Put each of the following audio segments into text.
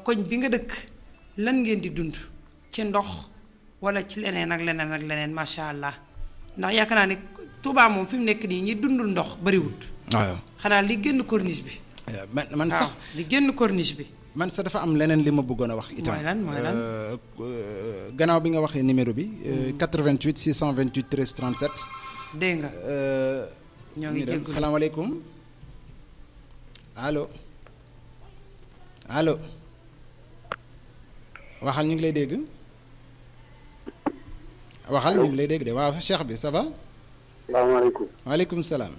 koñ bi nga dëkk lan ngeen di dund ci ndox wala ci leneen ak leneen ak leneen macha allah ndax yaakaar naa ne Touba moom fi mu nekk nii ñi dundul ndox bariwut waaw xanaa li génn corniche bi. man man waaw sax li génn corniche bi. man sax dafa am leneen li ma bëggoon a wax itam mooy lan mooy lan. Euh, euh, gannaaw bi nga waxee numéro bi euh, 88 628 13 37 dégg nga euh, ñoo ngi ñu dem. jégalu. salaamaaleykum allo allo waxal ñu ngi lay dégg waxal ñu ngi lay dégg de waaw cheikh bi ça va salaamaaleykum. waaleykum salaam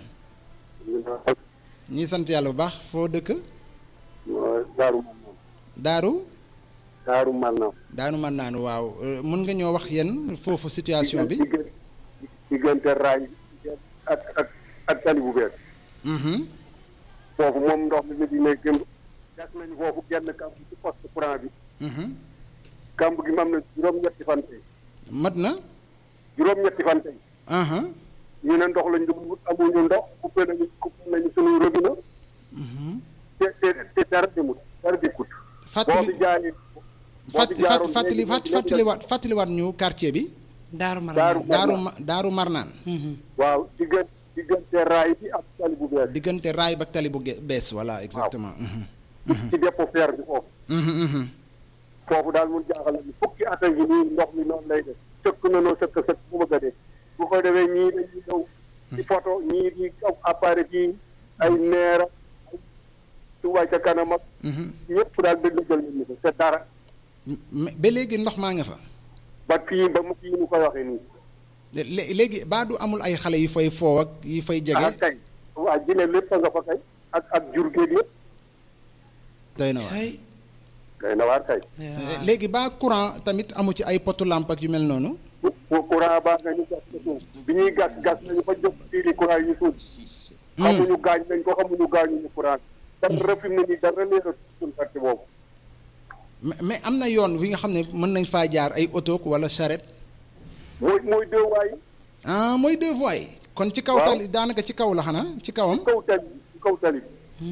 ñi sant yàlla bu baax foo dëkk Daaru Marnaan. daaru Daaru Marnaan. daanu man naanu waaw euh, mën nga ñoo wax yéen foofu situation bi diggante diggante raay ak ak ak tali bu bees. Mhm. foofu moom ndox mi di ne gën gas nañu foofu genn kamb ci poste courant bi. Mhm. kamb gi mam na juróom-ñetti fan tey. mat na juróom-ñetti fan tey. aha ñu ne ndox lañ doon wut amuñu ndox coupé nañu coupé nañu suñuy robinet. te te te dara demut dara dikkut. boo fàttali fi jaayee. boo fàtt fi jaaroon fàttali léegi- léegi- fàttaliwaat fàttaliwaat ñu quartier bi Daaru Daaru Marnaan. daaru ma daaru marnaan waaw diggante diggante raay bi ak tali bu bees. diggante raay ba tali bu ge- bees voilà exactement mhm. ci dépôt fer bi foofu. Mhm, mhm. foofu daal mun jaaxal na fukki at a ngi nii ndox mi noonu lay def sëkk na noo sëkk sëkk bu bëgg a dee bu ko defee ñii dañuy ñëw ci photo ñii di aw appareil ci ay neera ay Touba ca kanam ak ñëpp daal dëgg jël nañu ko te dara mais ba léegi ndox maa nga fa ba kii ba mu kii ñu koy waxee nii lé- léegi baa du amul ay xale yu fay foo ak yu fay ah jege kay waa jile lépp a nga fa kay ak ak jur géeg yëpp doy na waar Ay, kay na waar kay waaw. léegi baa courant tamit amu ci ay potu lampe ak yu mel noonu pour courant baa nga ñu gas ko suuf bi ñuy gas gas nañu ba jóg fii courant yi ñu suuf xamuñu gaañ nañ ko xamuñu gaañuñu courant dara fi mu ne nii dara leeral suñu parti boobu mais mais am na yoon wi nga xam ne mën nañ faa jaar ay auto wala charrette mooy mooy deux waay ah mooy deux voies kon ci kaw Waaw. tali daanaka ci kaw la xanaa ci kawam kaw tali ci kaw tali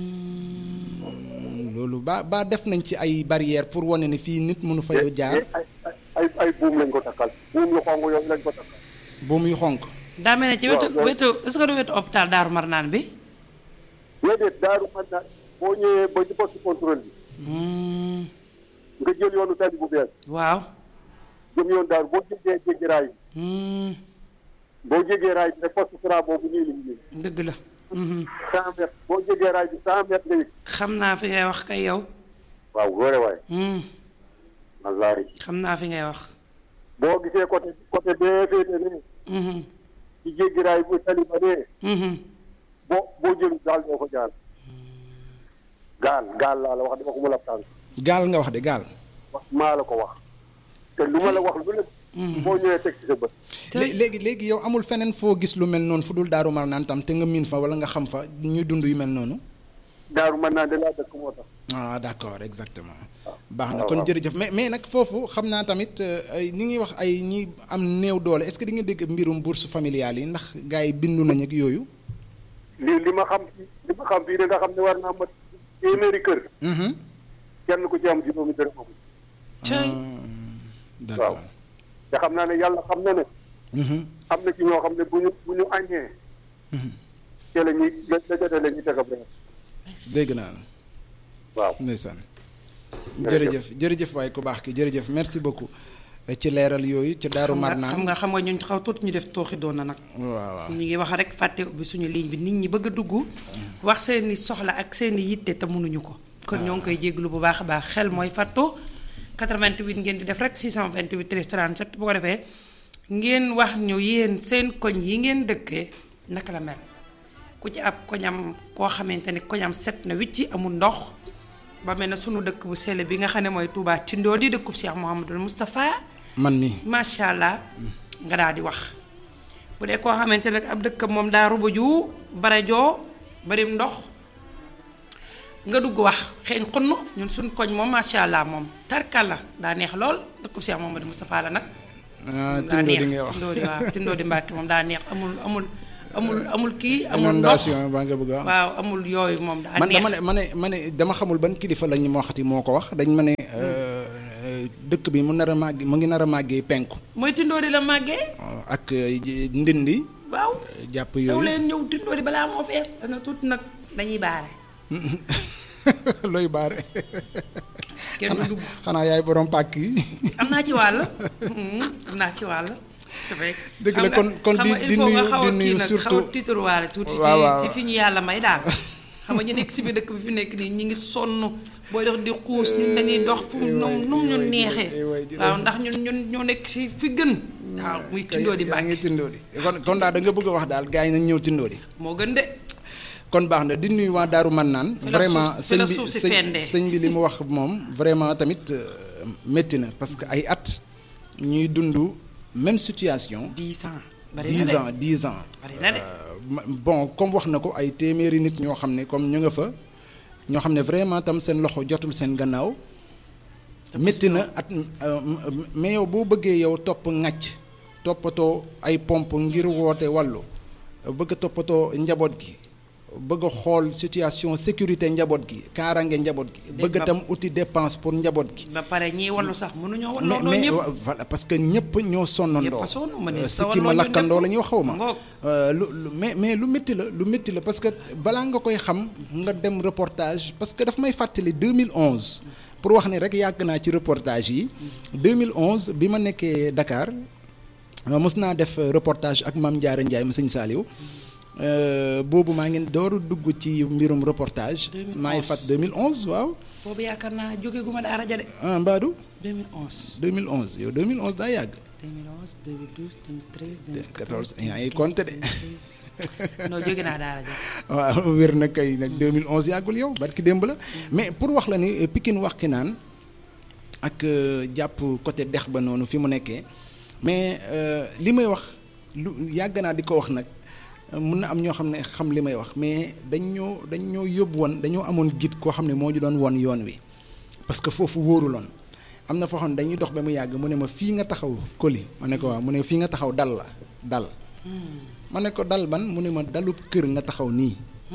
loolu ba ba def nañ ci ay barrières pour wane ne fii nit mënu fa ay jaar ay ay ay buum lañ ko takkal buum yu xonq yooyu lañ ko takkal bu muy xonk daa mel ne ci wetu waaw, waaw. wetu est-ce que du wetu hôpital Daaru Marnaan bi. déedéet daaru man naa boo ñëwee ba ci poste contrôle bi Hmm, nga jël yoonu tali bu bees waaw. jëm yoon daaru boo jéggee jéggi raay bi Hmm, boo jéggee raay bi rek poste courant boobu nii lañ ñëw dëgg la. Mhm. cent mètres boo jéggee raay bi cent mètres nga yëg xam naa fi ngay wax kay yow. waaw góore waay Hmm, wallaahi xam naa fi ngay wax. boo gisee côté côté bee féete ne Mhm, ci jéggi raay bu tali ba nee mhm. boo boo jëlu gaal doo ko jaar gaal gaal laa la wax dama ko mën a tànk gaal nga wax de gaal wax maa la ko wax te lu ma la wax lu nekk boo ñëwee teg ci sa bët Lé- léegi léegi yow amul feneen foo gis lu mel noonu fu dul daaru marnaan tam te nga miin fa wala nga xam fa ñuy dund yu mel noonu daaru mën naa de laa dëkk moo tax ah d'accord exactement baax na kon jërëjëf mais mais nag foofu xam naa tamit euh, ay ñi ngi wax ay ñi am néew doole est-ce que di nga dégg mbirum bourse familiale yi ndax gars yi bindu nañ ak yooyu li li ma xam li ma xam fii de nga xam ne war naa mat téeméeri kër Mhm. kenn ku ci am juróomi dërëm amul Cay. d'accord te xam naa ne yàlla xam na ne Mhm. am na ci ñoo xam ne bu ñu bu ñu aññee te la ñuy la la jotee la ñuy teg ab reer dégg naa la waaw ndeysaan jërëjëf jërëjëf waaye ku baax ki jërëjëf merci beaucoup eh, ci leeral yooyu ci daaru xam nga marnaan xam nga xam nga ñun xaw tuuti ñu def tooxi doon na nag. waaw waaw ñu ngi wax rek fàtte ubbi suñu ligne bi nit ñi bëgg a dugg wax seeni soxla ak seeni yitte te mënuñu ko kon ñoo ngi koy jéglu bu baax a baax xel mooy fàttu 88 ngeen di def rek 628 13 37 bu ko defee ngeen wax ñu yéen seen koñ yi ngeen dëkkee naka la mel ku ci ab koñam koo xamante ni koñam set na wicci amul ndox ba mel ne sunu dëkk bu sell bi nga xam ne mooy Touba Tindoo di dëkkub Cheikh Mouhamadul Moustapha man mi macha allah nga daal di wax bu dee koo xamante ne ab dëkk moom daa rubuju bare joo barim ndox nga dugg wax xeeñ xunn ñun suñ koñ moom macha allah moom tarkal la daa neex lool dëkkub Cheikh Mamadou Moustapha la nag ah daa tindoo neex di ngay wax tindoo di waaw tindoo di Mbàkke moom daa neex amul amul amul amul kii amul ndox inondation baa nga bëgg a wax. waaw amul yooyu moom daa man neex dama ne ma ne ma ne dama xamul ban kilifa lañ ma waxati moo ko wax dañ ma ne euh, dëkk bi mu nar a màgg mu ngi nar a màggee penku mooy tindoori la màggee ak euh, ji- ndindi waaw jàpp daw yooyu leen ñëw tindoori balaa moo fees dana tuuti nag dañuy baare looy baare kenn du dugg xanaa yaay borom pàkk yi am naa ci wàll Mhm, am naa ci wàll te fekk Dëgg xam la, nga- kon- kon xam di- nga il di faut nga nuyu- xaw a di kii nuyu nag surtout- xaw a tiitaruwaale tuuti ci Waaw, waaw. ci fi ñu yàlla may daal xam nga ñu nekk si biir dëkk bi fi nekk nii ñi ngi sonn booy dox di xuus ñun dañuy dox fu mu num num ñu neexee waaw ndax ñun ñun ñoo nekk si fi gën waaw muy tindoo di yaa ngi Mbàkke tindoo di kon kon daal da nga bëgg a wax daal gars yi nañ ñëw tindoo di moo gën de kon baax na di nuyu waa Daaru Mannaan Fi la vraiment suuf- fi sëñ la bi suuf si sëñ fendee. sëñ bi li mu wax moom vraiment tamit euh, métti na parce que ay at ñuy dund même situation dix ans bari na dix de ans dix ans bari na de Euh, ma- bon comme wax na ko ay téeméeri nit ñoo xam ne comme ñu nga fa ñoo xam ne vraiment tam seen loxo jotul seen gannaaw métti na at euh, mais yow boo bëggee yow topp ŋàcc toppatoo ay pompe ngir woote wàllu bëgg a toppatoo njaboot gi bëgg a xool situation sécurité njaboot gi kaarange njaboot gi Dé- bëgg ba- tam uti dépense pour njaboot gi ba pare ñii wallu sax mënuñoo mais walloo mais ñëpp wa- voilà parce que ñëpp ñoo sonnandoo Ñëpp a sonn, ma ne Euh, sa sikki ma walloo ñu lakkandoo ñëpp. la ñuy wax xaw ma Ngoog. Euh, lu lu mais mais lu métti la lu métti la parce que balaa nga koy xam nga dem reportage parce que daf may fàttali 2011 pour wax ni rek yàgg naa ci reportage yi 2011 bi ma nekkee Dakar euh, mos naa def euh, reportage ak Mame Diarra Ndiaye mu sëñ Saliou Euh, boobu maa ngi dooru dugg ci mbirum reportage 2011. maa ngi fàtt 2011 waaw boobu yaakaar naa jóge gu ma daara ja de ah Mbadou 2011 2011 yow 2011 daa yàgg 2011 2012 2013 14 yaa ngi compté de. 2016 non jóge naa daara ja waaw wér na kay nag 2011 yàggul yow barki démb la mais pour wax la ni euh, Pikine wax ki naan ak euh, jàpp côté dex ba noonu fi mu nekkee mais euh, li may wax lu yàgg naa di ko wax nag euh, mun na am ñoo xam ne xam li may wax mais dañ ñoo dañ ñoo yóbbu woon dañoo amoon guide koo xam ne moo ñu doon won yoon wi parce que foofu wóoruloon am na foo xam ne dañuy dox ba mu yàgg mu ne ma fii nga taxaw koli ma ne ko waaw mu ne fii nga taxaw dal la dal ma ne ko dal ban mu ne ma dalub kër nga taxaw nii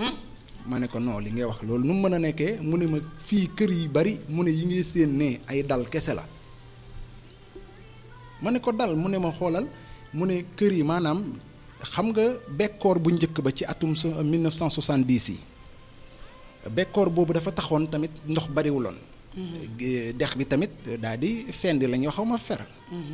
ma ne ko non li ngay wax loolu nu mu mën a nekkee mu ne ma fii kër yi bari mu ne yi ngay séen ne ay dal kese la ma ne ko dal mu ne ma xoolal mu ne kër yi maanaam xam nga bekkoor bu njëkk ba ci atum so 1970 yi bekkoor boobu dafa taxoon tamit ndox bariwuloon Ge- dex bi tamit daal di fendi la ñuy wax xaw ma fer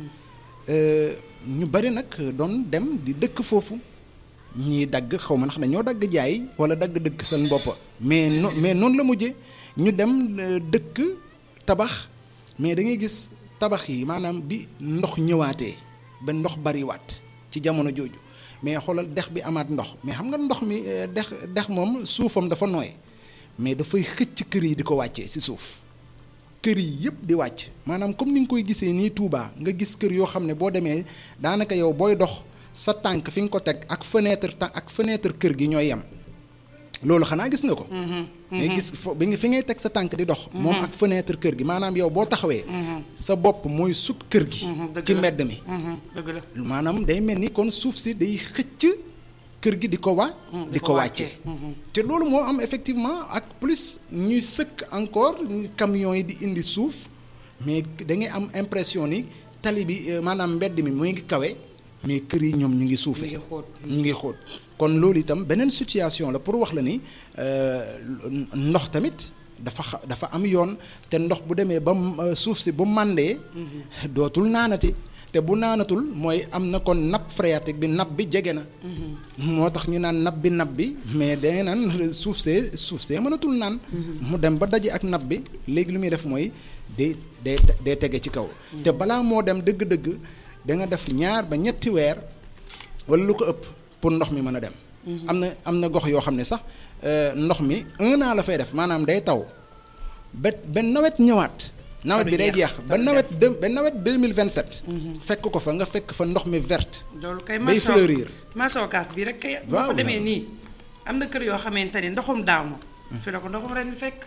Euh, ñu bari nag doon dem di dëkk foofu ñii dagg xaw ma ndax dañoo dagg jaay wala dagg dëkk seen bopp mais no mais noonu la mujje ñu dem euh, dëkk tabax mais da ngay gis tabax yi maanaam bi ndox ñëwaatee ba ndox bariwaat ci jamono jooju mais xoolal dex bi amaat ndox mais xam nga ndox mi euh, dex dex moom suufam dafa nooy mais dafay xëcc kër yi di ko wàccee ci suuf kër yi yëpp di wàcc maanaam comme ni nga koy gisee nii Touba nga gis kër yoo xam ne boo demee daanaka yow booy dox sa tànk fi nga ko teg ak fenêtre ta ak fenêtre kër gi ñooy yem loolu xanaa gis nga ko. mais gis fo bi nga fi ngay teg sa tànk di dox. moom ak fenêtre kër gi maanaam yow boo taxawee. sa bopp mooy sut kër gi. dëgg ci la. mbedd mi. dëgg la maanaam day mel ni kon suuf si day xëcc kër gi di ko wa. Mm, di ko wàccee. te loolu moo am effectivement ak plus ñuy sëkk encore ni camions yi di indi suuf mais da ngay am impression ni tali bi euh, maanaam mbedd mi mu ngi kawe mais kër yi ñoom ñu ngi suufee. ñu ngi xóot. ñu ngi xóot kon loolu itam beneen situation la pour wax la ni euh, ndox tamit dafa xa- dafa am yoon te ndox bu demee ba m- euh, suuf si bu màndee dootul naanati te bu naanatul mooy am na kon nappe phréatique bi nappe bi jege na moo tax ñu naan nappe bi nappe bi mais dangay naan suuf see suuf see mënatul naan mu dem ba daje ak nappe bi léegi lu muy def mooy day day day tege ci kaw te balaa moo dem dëgg-dëgg da nga def ñaar ba ñetti weer wala lu ko ëpp pour ndox mi mën a dem. am na am na gox yoo xam ne sax euh, ndox mi un an la fay def maanaam day taw ba ba nawet ñëwaat. nawet bi day jeex ba nawet deux ba nawet deux mille vingt sept. fekk ko fa nga fekk fa ndox mi verte. loolu kay bay maçon fleurir. maçonkaas bi rek kay boo Waaw, fa demee waaw. nii am na kër yoo xamante ni ndoxum daaw ma fi la ko ndoxum ren fekk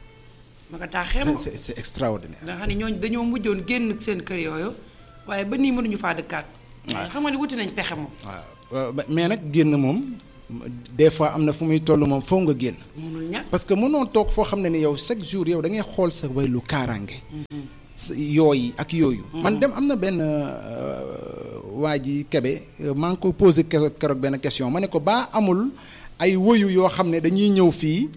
ma ko taaxee c'est ma c'est c'est extraordinaire. nga xam ne ñooñu dañoo mujjoon génn seen kër yooyu waaye ba nii mënuñu faa dëkkaat waaye xam nga ni wuti nañ pexe moom waaw waaw ba- mais nag génn moom des fois am na fu muy toll moom foo nga génn mënul ñàkk parce que mënoo toog foo xam ne ni yow chaque jour yow da ngay xool sa wàllu kaaraange sa- yooyu ak yooyu man dem am na benn euh, waa ji kebe euh, maa ngi ko posé kero- keroog benn question ma ne ko baa amul ay woyu yoo xam ne dañuy ñëw fii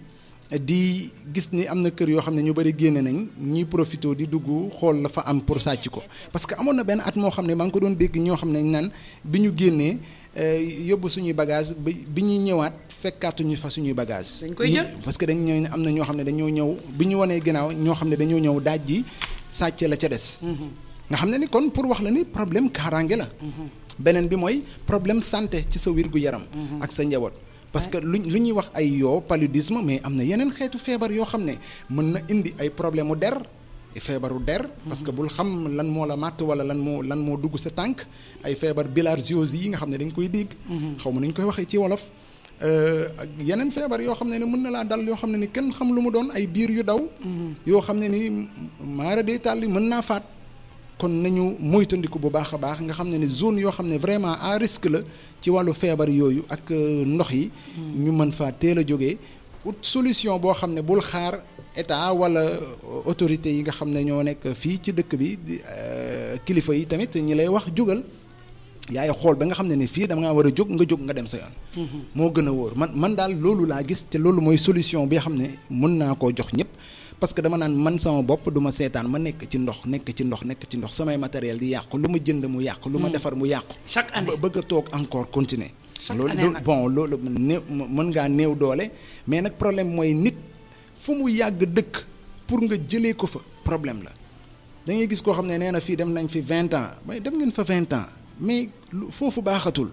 di gis ni am na kër yoo xam ne ñu bëri génne nañ ñuy profité di dugg xool la fa am pour sàcc ko parce que amoon na benn at moo xam ne maa ngi ko doon dégg ñoo xam ne naan bi ñu génnee euh, yóbbu suñuy bagage bi bi ñuy ñëwaat fekkaatuñu fa suñuy bagage Dañ koy jël. parce que dañ ñëw am na ñoo xam ne dañoo ñëw bi ñu wanee ginnaaw ñoo xam ne dañoo ñëw daaj ji sàcce la ca des nga xam ne ni kon pour wax la ni problème kaaraange la beneen bi mooy problème santé ci sa wér gu yaram ak sa njaboot parce que lu lu ñuy wax ay yoo paludisme mais am na yeneen xeetu feebar yoo xam ne mën na indi ay problème mu der feebaru der parce que bul xam lan moo la màtt wala lan moo lan moo dugg sa tànk ay feebar bilharziose yi nga xam ne dañ koy dégg xaw ma nañ koy waxee ci wolof Euh, ak yeneen feebar yoo xam ne ni mën na laa dal yoo xam ne ni kenn xam lu mu doon ay biir yu daw yoo xam ne ni maara dee tàlli mën naa faat kon nañu moytandiku bu baax a baax nga xam ne ni zone yoo xam ne vraiment à risque la ci wàllu feebar yooyu ak euh, ndox yi ñu mën faa teel a jógee ut solution boo xam ne bul xaar état wala autorité yi nga xam ne ñoo nekk fii ci dëkk bi di euh, kilifa yi tamit ñi lay wax jógal yaay xool ba nga xam ne ni fii dama ngaa war a jóg nga jóg nga dem sa yoon. moo gën a wóor man man daal loolu laa gis te loolu mooy solution bi nga xam ne mën naa koo jox ñëpp parce que dama naan man sama bopp du ma seetaan ma nekk ci ndox nekk ci ndox nekk ci ndox samay matériel di yàqu lu ma jënd mu yàqu. lu ma defar mu yàqu. chaque année ba bëgg a toog encore continuer. Chaque loolu année loolu nag. bon loolu néew mën ngaa néew doole mais nag problème mooy nit fu mu yàgg dëkk pour nga jëlee ko fa problème la da ngay gis koo xam ne nee na fii dem nañ fi vingt ans mais dem ngeen fa vingt ans mais lu foofu baaxatul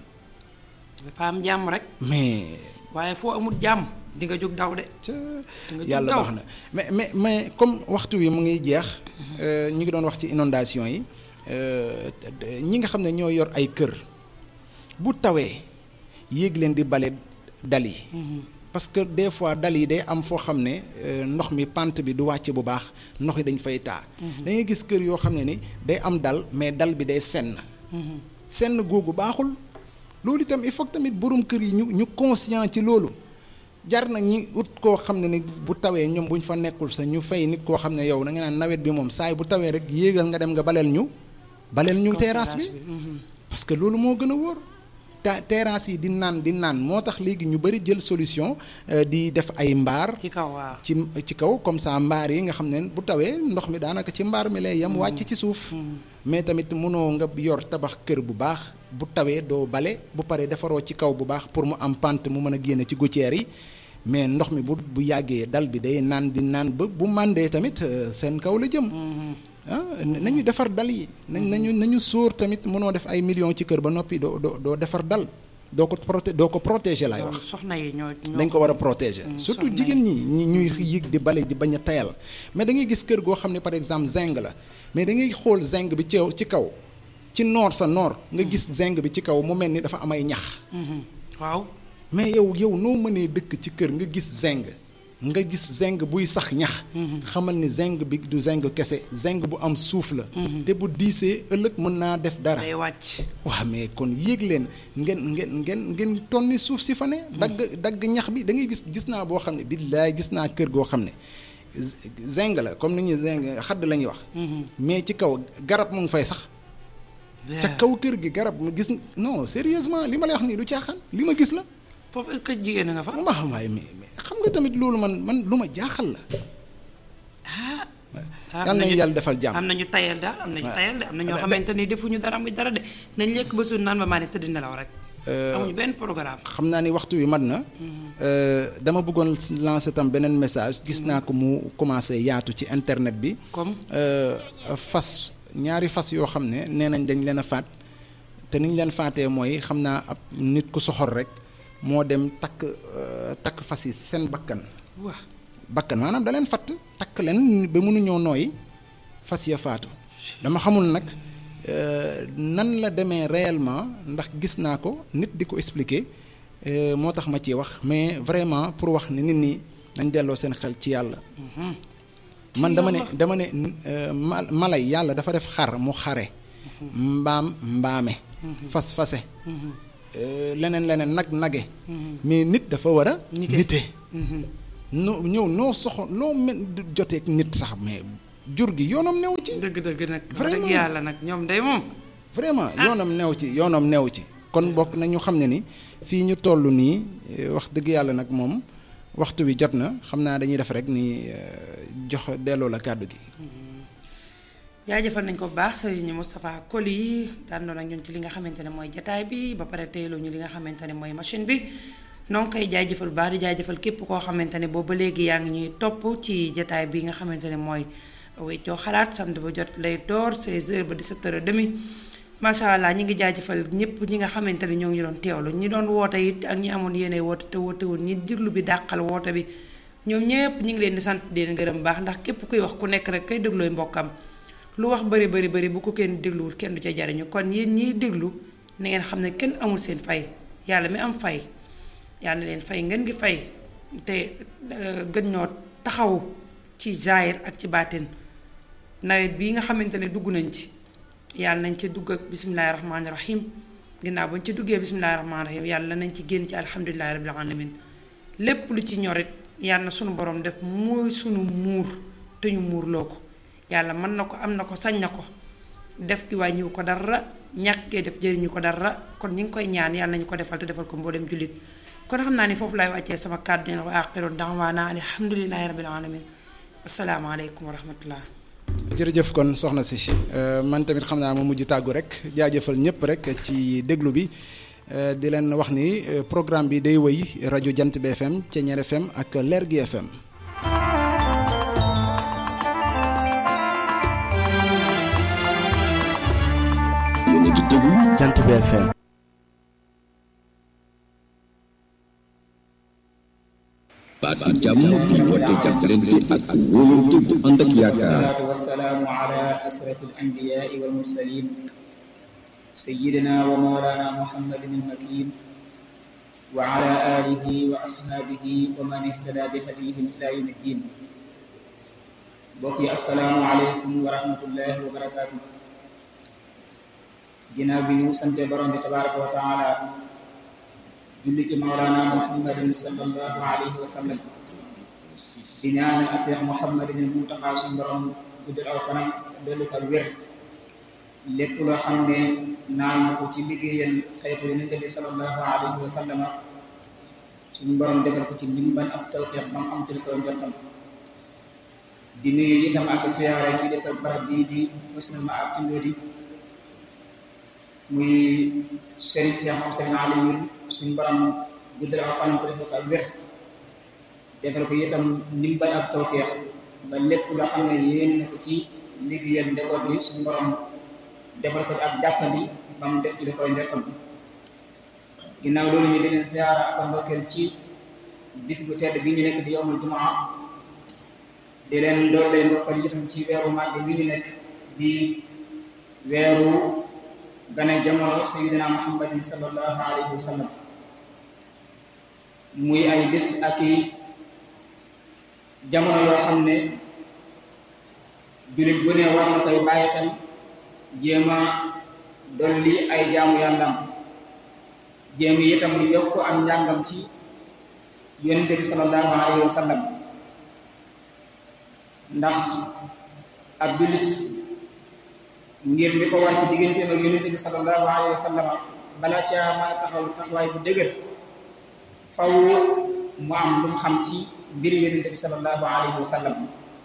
dafa am jàmm rek mais waaye foo amul jàmm di nga jóg daw de ca nga jóg yàlla daw. baax na mais mais mais comme waxtu wi mu ngi jeex euh, ñu ngi doon wax ci inondation yi euh, ñi nga xam ne ñoo yor ay kër bu tawee yéeg leen di bale dal yi parce que des fois dal yi day am foo xam ne euh, ndox mi pente bi du wàcc bu baax ndox yi dañ fay taa da ngay gis kër yoo xam ne ni day am dal mais dal bi day senn senn googu baaxul loolu itam il faut que tamit borom kër yi ñu ñu conscient ci loolu jar na ñi ut koo xam ne ni bu tawee ñoom bu ñu fa nekkul sa ñu fay nit koo xam ne yow da nga naan nawet bi moom saay bu tawee rek yéegal nga dem nga baleel ñu baleel ñu terrasse bi parce que loolu moo gën a wóor ta terrasse yi di naan di naan moo tax léegi ñu bëri jël solution euh, di def ay mbaar ci kaw waaw ci ci kaw comme ça mbaar yi nga xam ne bu tawee ndox mi daanaka ci mbaar mi lay yem wàcc ci suuf mais tamit mënoo nga yor tabax kër bu baax bu tawee doo bale bu paree defaroo ci kaw bu baax pour mu am pente mu mën a génne ci gouttière yi mais ndox mi bu bu yàggee dal bi day naan di naan ba bu màndee tamit euh, seen kaw la jëm ah nañu defar dal yi nañ nañu nañu sóor tamit mënoo def ay millions ci kër ba noppi doo doo doo defar dal doo ko proté doo ko protéger laay wax loolu soxna yi ñoo ñoo dañ ko war a protéger surtout soxna jigéen ñi ñi ñuy yëg di bale di bañ a tayal mais da ngay gis kër goo xam ne par exemple zinc la mais da ngay xool zinc bi ci ci kaw ci noor sa noor nga gis zinc bi ci kaw mu mel ni dafa am ay ñax Mhm. waaw mais yow yow noo mënee dëkk ci kër nga gis zinc nga gis zinc buy sax ñax xamal ni zinc bi du zinc kese zinc bu am suuf la te bu diisee ëllëg mën naa def dara day wàcc waaw mais kon yéeg leen ngeen ngeen ngeen ngeen tonni suuf si fa ne dagg dagg ñax bi da ngay gis gis naa boo xam ne billaay gis naa kër goo xam ne zinc la comme ni ñuy zinc xadd la ñuy wax mais ci kaw garab mu ngi fay sax ca kaw kër gi garab mu gis non sérieusement li ma lay wax nii du caaxaan li ma gis la foofu est-ce que jigéen a nga fa waaw waaye mais mais xam nga tamit loolu man man lu ma jaaxal la ah yal nañu yàlla defal jàmm am nañu tayal daal am nañu tayal de am na ñoo xamante ni defuñu dara muy dara de nañ lekk ba suur naan ba maa ne tëdd nelaw rek amuñu benn programme xam naa ni waxtu wi mat na dama bëggoon lancer tam beneen message gis naa ko mu commencé yaatu ci internet bi comme fas ñaari fas yoo xam ne nee nañ dañ leen a faat te niñ leen faatee mooy xam naa ab nit ku soxor rek moo dem takk takk fas yi seen bakkan waa bakkan maanaam da leen fatt takk leen ba mënuñoo nooyi fas ya faatu dama xamul nag nan la demee réellement ndax gis naa ko nit di ko expliquer moo tax ma ciy wax mais vraiment pour wax ne nit ñi nañ delloo seen xel ci yàlla man dama ne dama ne malay yàlla dafa def xar mu xare mbaam mbaame fas fase euh, leneen leneen nag nage mais nit dafa war a Nite. nite noo ñëw noo soxo loo mel joteeg nit sax mais jur gi yoonam new ci dëgg dëgg nag wax Vraiment. dëgg yàlla nag ñoom day moom vraiment yoonam new ci yoonam new ci kon bokk nañu xam ne ni fii ñu toll nii eh, wax dëgg yàlla nag moom waxtu wi jot na xam naa dañuy def rek ni eh, jox delloo la kàddu gi jaajëfal nañ ko bu baax sëriñ Moustapha Koli yi dàndoon ak ñun ci li nga xamante ne mooy jataay bi ba pare teeloo ñu li nga xamante ne mooy machine bi noo ngi koy jaajëfal bu baax di jaajëfal képp koo xamante ne boobu ba léegi yaa ngi ñuy topp ci jataay bi nga xamante ne mooy weccoo xalaat samedi ba jot lay door 16h ba 17h30 macha allah ñi ngi jaajëfal ñëpp ñi nga xamante ne ñoo ngi ñu doon teewlu ñi doon woote it ak ñi amoon yéene woote te woote woon ñi diglu bi dàqal woote bi ñoom ñëpp ñu ngi leen di sant di leen gërëm bu baax ndax képp kuy wax ku nekk rek kay déglooy mbokkam lu wax bari bari bari bu ko kenn dégluwul kenn du ca jariñu kon yéen ñiy déglu na ngeen xam ne kenn amul seen fay yàlla mi am fay yàlla leen fay ngeen gi fay te euh, gën ñoo taxawu ci zaahir ak ci baatin nawet bii nga xamante ne dugg nañ ci yàlla nañ ci dugg ak bisimilahi rahmaani rahim ginnaaw bañ ci duggee bisimilahi rahmaani rahim yàlla nañ ci génn ci alhamdulilahi rabbil alamin lépp lu ci ñorit yàlla na sunu borom def mooy sunu muur te ñu muurloo ko yàlla mën na ko am na ko sañ na ko def gi wàññiwu ko dara ñàkkee def jëriñu ko dara kon ñu ngi koy ñaan yàlla nañu ko defal te defal ko mboolem jullit kon xam naa ni foofu laay wàccee sama kàddu ne wa aqiru da'waana alhamdulilahi rabbil alamin asalaamaaleykum wa rahmatullah jërëjëf kon soxna si euh, man tamit xam naa ma mujj tàggu rek jaajëfal ñëpp rek ci déglu bi euh, di leen wax ni euh, programme bi day wëy rajo Jant bi FM Ceñeer FM ak Lergui FM. yéen a ngi déglu Jant bi FM. baatu jàmm bi woote jàppalante ak wóolante bu ànd ak yaakaar. والصلاة والسلام على أشرف الأنبياء والمرسلين سيدنا ومولانا محمد المكين وعلى آله وأصحابه ومن اهتدى بهديهم إلى يوم الدين بقي السلام عليكم ورحمة الله وبركاته ginnaaw bi ñu sante borom bi tabaraka wa taala julli ci mawlana muhammadin sallallahu alayhi wa sallam di ñaanal Seex Muhammadin Muntaxa suñu borom guddal aw fanam te dolli ko ak wér lépp loo xam ne naan na ko ci liggéeyal xeetu yonent bi sallallahu alayhi wa sallam suñu borom defal ko ci ndimbal ak tawfiq ba mu am ci li koy njortam di nuyu itam ak siyaare ci defal barab bii di Husnul Maab ci Ndodi muy Serigne Cheikh moom Serigne Aliou suñu borom guddal aw fanam te defal ko ak wér defal ko itam ndimbal ak tawféex ba lépp loo xam ne yéen na ko ci liggéeyal njaboot bi suñu borom defal ko ak jàppandi ba mu def ci li koy njortam ginnaaw loolu ñu di leen siyaara ak ndokkeel ci bis bu tedd bi ñu nekk di yowmul jumaa di leen doole ndokkal itam ci weeru màgg bi ñu nekk di weeru gane jamono sayyidina muhammadin sallallahu alayhi wa sallam muy ay bis ak i jamono yoo xam ne jullit bu ne war na koy bàyyi xel jéem a dolli ay jaamu yàllam jéem itam yokk am njàngam ci yonente bi sallallahu alayhi wa sallam ndax ab jullit ngir li ko war ci digganteem ak yonente bi sallallahu alayhi wa sallam bala caa mën a taxaw taxawaay bu dëgër faw mu am lu mu xam ci mbir yonente bi sallallahu alayhi wa sallam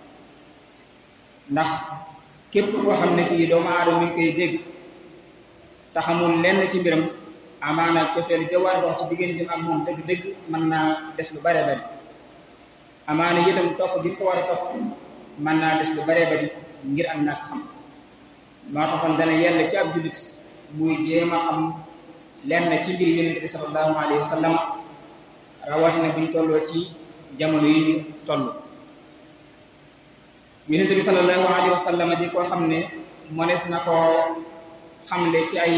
ndax képp koo xam ne si doomu aadama mi ngi koy dégg te xamul lenn ci mbiram amaana cofeel ga war a dox ci digganteem ak moom dëgg-dëgg mën naa des lu bare bari amaana itam topp gi ko war a topp mën naa des lu bare bari ngir am ñàkk xam moo taxoon dana yell ci ab jullit muy jéem a xam lenn ci mbir yonente bi sallallahu alayhi wa sallam rawatina bu ñu tolloo ci jamono yi ñu toll yonente bi sallallahu alayhi wa sallam di koo xam ne mënees na koo xamle ci ay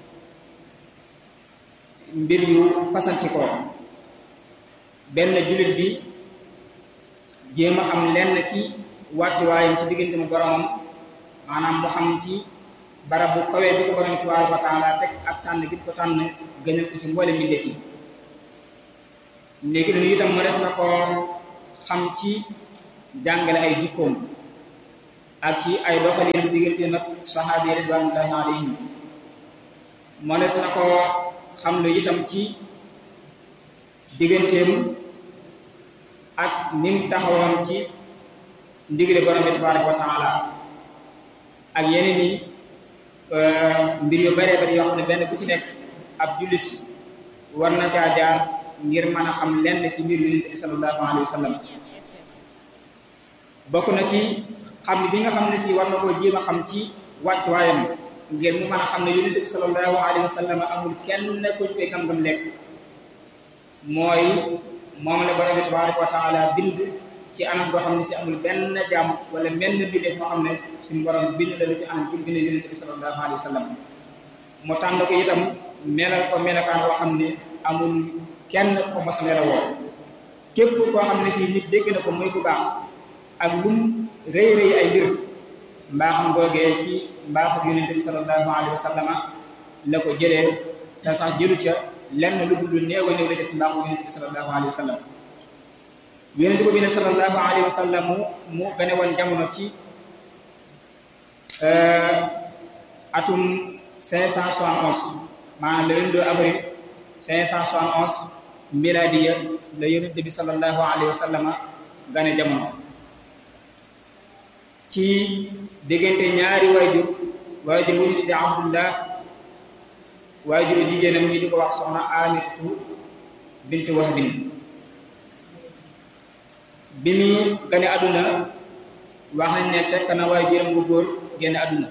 mbir yu fasanti ko benn jullit bi jéem a xam lenn ci wàccuwaayam ci diggante mu boromam maanaam mu xam ci barab bu kawee bi ko borom tabaaraka wa taala teg ak tànn gi ko tànn gënal ko ci mboole mbindeef yi léegi dañu itam mënees na ko xam ci jàngale ay jikkoom ak ci ay doxalin diggante nag saxaabi yi ridwanullahi alayhim mënees na ko xam lu itam ci digganteem ak nim taxawoon ci ndigale borom bi tabaaraka wa taala ak yeneen i mbir yu baree bari yoo xam ne benn bu ci nekk ab jullit war na caa jaar ngir mën a xam lenn ci mbir yonent bi sallallahu alayhi wa sallam bokk na ci xam bi nga xam ne si war na koo jéem a xam ci wàccuwaayam ngir mu mën a xam ne yonent bi sallallahu alayhi wa sallam amul kenn kuñ koy gam-gam lekk mooy moom la borom bi tabaraka wa taala bind ci anam boo xam ne si amul benn jàmm wala menn mbindeef moo xam ne suñu borom bind la lu ci anam bi bind yonent bi sallallahu alayhi wa sallam mu tànn ko itam melal ko melakaan boo xam ne amul kenn ko mos a melawoo képp koo xam ne si nit dégg na ko muy ku baax ak lum rëy rëy ay mbir mbaaxam googee ci mbaaxu yonent bi sallallahu alayhi wa sallama la ko jëlee te sax jëlu ca lenn lu dul néew a néew la def mbaaxu yonent bi sallallahu alayhi wa sallam yonent boobu ne sallallahu alayhi wa sallam mu mu gane woon jamono ci atum 571 maanaam le 22 avril 571 miladiya la yonent bi sallallahu alayhi wa sallama gane jamono ci diggante ñaari waajur waajur wu ñu tudde abdullah waajuru jigéenam ñi di ko wax soxna amirtu bint wahbin bi muy gane àdduna wax nañ ne fekk na waajuram bu góor génn àdduna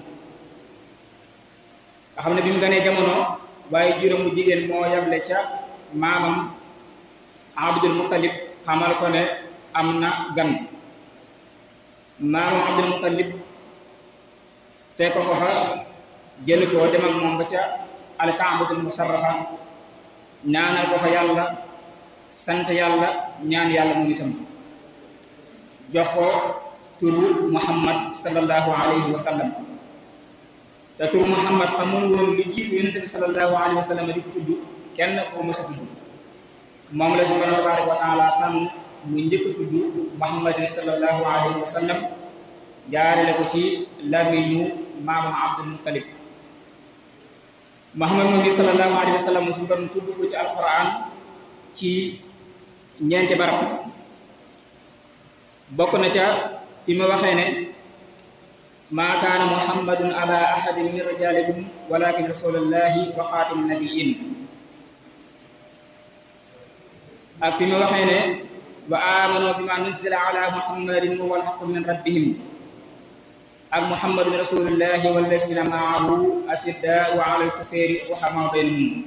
nga xam ne bi mu ganee jamono waajuram bu jigéen moo yable ca maamam abdul muttalib xamal ko ne am na gan maamam abdul muttalib fekk ko fa jël ko dem ak moom ba ca alkaabatul musarrafa ñaanal ko fa yàlla sant yàlla ñaan yàlla moom itam jox ko turu muhammad sallallahu alayhi wa sallam te turu muhammad xamul woon lu jiitu yonente bi sallallahu alayhi wa sallam di ko tudd kenn ko mës a tudd moom la subhanahu tabaraka wa taala tànn mu njëkk tudd muhammadin sallallahu alayhi wa sallam jaarale ko ci lamiñu maamam abdul muttalib muhammad moom bi sallallahu alayhi wa sallam suñu borom tudd ko ci alquran ci ñeenti barab bokk na ca fi ma waxee ne maa kaana muhammadun ala ahadin min rijalikum walakin rasulallahi wa xaatim nabiyin ak fi ma waxee ne wa amanu bima nuzila ala muhammadin huwa alhaqu min rabbihim ak muhammadun rasulullahi walladina maahu asiddaau ala alkufari ruhamaa baynahum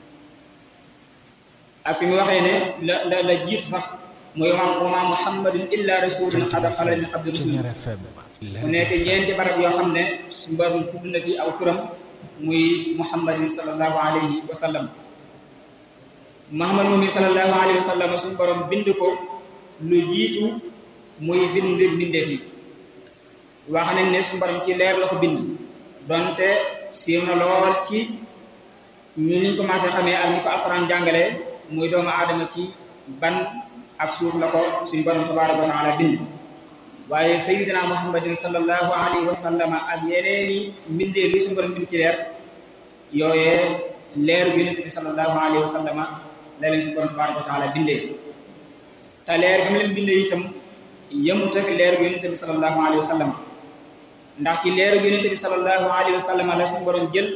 ak fi mu waxee ne la la la jiitu sax mooy wa maa muhammadun illa rasulun qad xalat min qabli rusul mu nekk ñeenti barab yoo xam ne su mbarum tudd na fi aw turam muy muhammadin sallallahu alayhi wa sallam muhammad moom yi sallallahu alayhi wa sallam suñu borom bind ko lu jiitu muy bind mbindeef yi wax nañ ne suñu borom ci leer la ko bind donte siiw na lool ci ñu niñ commencé xamee ak ni ko alxuraan jàngale muy doomu aadama ci ban ak suuf la ko suñu borom tabaraka wa taala bind waaye sayyidina muhammadin sallallahu alayhi wa sallam ak yeneeni mbindeef yi suñu borom bind ci leer yooyee leeru yonent bi sallallahu alayhi wa sallam la leen suñu borom tabaraka wa taala bindee te leer gi mu leen bindee itam yemut ak leer gu yonent bi sallallahu alayhi wa sallam ndax ci leer gu yonent bi sallallahu alayhi wa sallam la suñu borom jël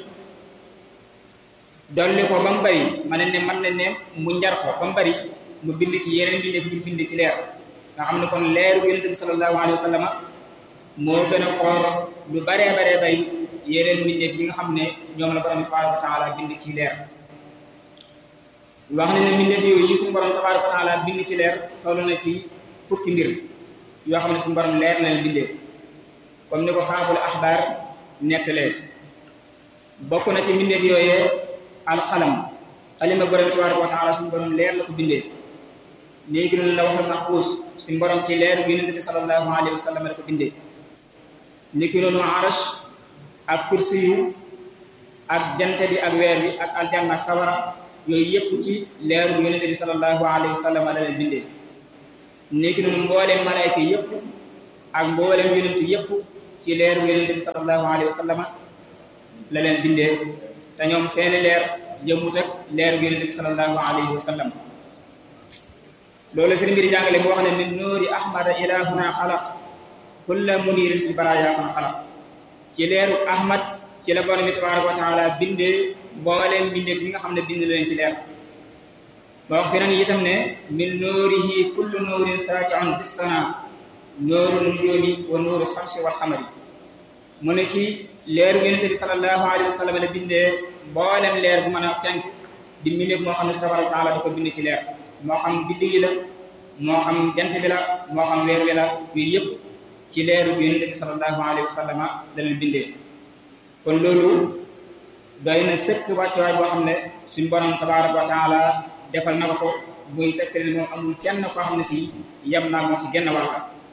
dolli ko ba mu bari ma ne ne man ne ne mu njar ko ba mu bari mu bind ci yeneen bindee ñu bind ci leer nga xam ne kon leer gu yonent bi sallallahu alayhi wa sallam moo gën a xoor lu baree baree bay yeneen mbindeef yi nga xam ne ñoom la borom tabaraka wa taala bind ci leer wax ne ne mbindeef yooyu yi suñu borom tabaraka wa taala bind ci leer toll na ci fukki mbir yoo xam ne suñu borom leer na leen bindee comme ni ko kaabul axbaar nettalee bokk na ci mbindeef yooyee alxalam xalima borom tabaraka wa taala suñu borom leer la ko bindee léegi noonu la waxal mahfuus suñu borom ci leer bi yonent bi sallallahu alayhi wa sallam la ko bindee niki noonu arash ak kursi yu ak jante bi ak weer bi ak aljanna ak sawara yooyu yëpp ci leeru yonente bi sallallahu alayhi wa sallam la leen bindee léegi noonu mbooleem malayka yëpp ak mbooleem yonente yëpp ci leeru yonente bi sallallahu alayhi wa sallam la leen bindee te ñoom seeni leer jëmut ak leeru yonente bi sallallahu alayhi wa sallam loolu seen mbiri jàngale mu wax ne min nuuri ahmada ilahuna xalaq kulla munirin fi baraya kon xalaq ci leeru ahmad ci la borom bi tabaraka wa taala bindee mbooleem bindee yi nga xam ne bind leen ci leer ba wax feneen itam ne min nuurihi kullu nuurin saatiun bissana nuuru nujoomi wa nuuru samsi wal xamari mu ne ci leeru yonente bi sallallahu alayhi wa sallam la bindee mbooleem leer bu mën a fenk di mbindeef moo xam ne tabaraka wa taala da ko bind ci leer moo xam biddi gi la moo xam jant bi la moo xam weer wi la yooyu yëpp ci leeru yonente bi sallallahu alayhi wa sallam la leen bindee kon loolu doy na sëkk wàccuwaay boo xam ne suñ borom tabaraka wa taala defal na ko ko muy tegtale moom amul kenn koo xam ne si yem naa moom ci genn wàll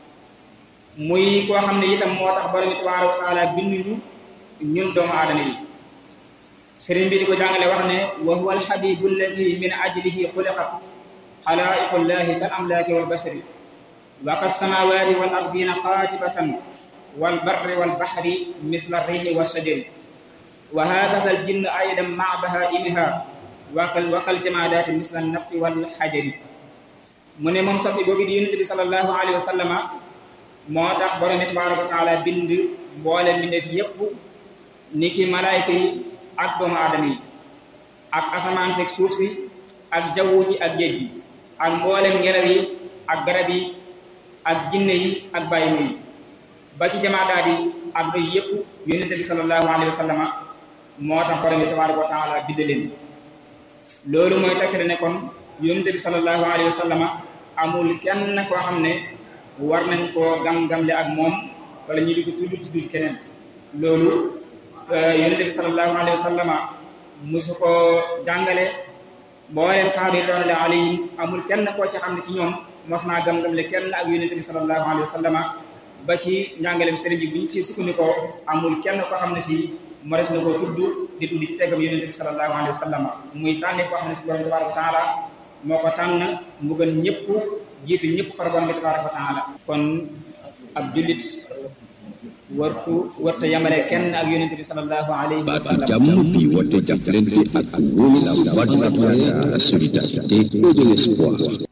muy koo xam ne itam moo tax borom tabaraka wa taala binduñu ñun doomu aadama yi sëriñ bi di ko jàngale wax ne wa huwa alxabibu alladi min ajlihi xuliqat xalaa'iqullahi kal amlaaki wal basari wa ka samaawaati wal ardina qaatibatan wal barri wal baxri misla riixi wa sajari wa haakaza al jinn aydan maa bahaa'imiha wakal wakal jamaadaati misla nafti wal xajari mu ne moom sax bi boobu di yonent bi sallallahu alayhi wa sallama moo tax borom bi tabaraka wa taala bind mboole mbindeef yépp ni ki malaayka yi ak doomu aadama yi ak asamaan seeg suuf si ak jaww ji ak géej gi ak mboolem ngelaw yi ak garab yi ak jinne yi ak bàyyi yi ba ci jamaadaat yi ak doy yépp yonent bi sallallahu alayhi wa sallama moo tax borom bi tabaraka wa taala bind leen loolu mooy tegtale ne kon yonent bi sallallahu alayhi wa sallama amul kenn koo xam ne war nañ koo gam-gamle ak moom wala ñu di ko tudd tudd keneen loolu yonent bi sallallahu alayhi wa sallama musu ko jàngale booleen sahaaba yi doonale alayhim amul kenn koo ci xam ne ci ñoom mos naa gam-gamle kenn ak yonent bi sallallahu alayhi wa sallama ba ci njàngaleem sëriñ bi bu ñu ci sukkandikoo amul kenn koo xam ne si mores na koo tudd di tudd ci teggam yonent bi sallallahu alayhi wa sallam muy tànne koo xam ne si borom tabaraka wa taala moo ko tànn mu gën ñëpp jiitu ñëpp far borom bi tabaraka wa taala kon ab jullit wartu warta yamale kenn ak yonent bi sallallahu alayhi wa baat sallam jàmm bi woote jàppalante ak wóolu la voix de la solidarité et de l'espoir